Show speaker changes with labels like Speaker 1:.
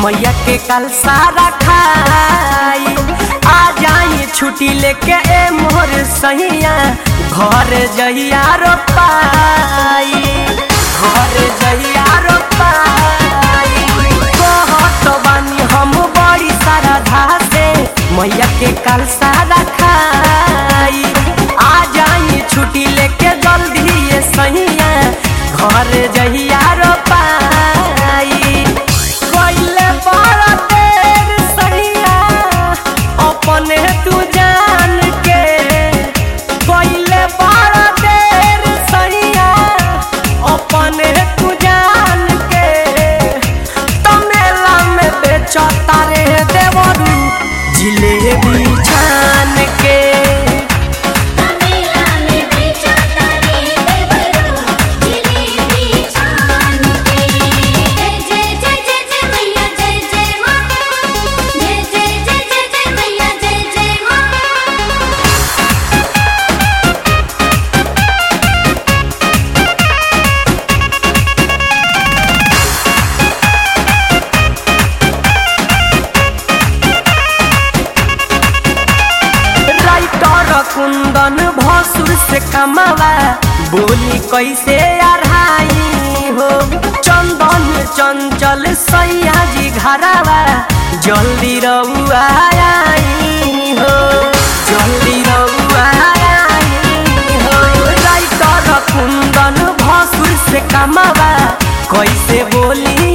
Speaker 1: मैया के कल सारा खाई आ जाई छुट्टी लेके ए मोर सैया घर जइया रो पाई घर जइया रो पाई कहत बानी हम बड़ी सारा धासे मैया के कल सारा खाई आ जाई छुट्टी लेके जल्दी ये सैया घर जइया रो पाई कोइले बड़ा देर सैया अपने तू जान के कोइले बड़ा देर सैया अपने तू जान के तो मेला में बेचता रे देवरू जिलेबी छान के
Speaker 2: मेला में बेचा तारे देवरू जिलेबी छान के जय जय जय जय जय मैया जय जय माँ जय जय जय जय जय मैया जय जय माँ
Speaker 1: राइटर कुंदन भसुर से कमावा बोली कैसे अढ़ाई हो चंदन चंचल सैया जी घरावा जल्दी रउआ आई हो जल्दी रउआ आई हो राइटर कुंदन भसुर से कमावा कैसे बोली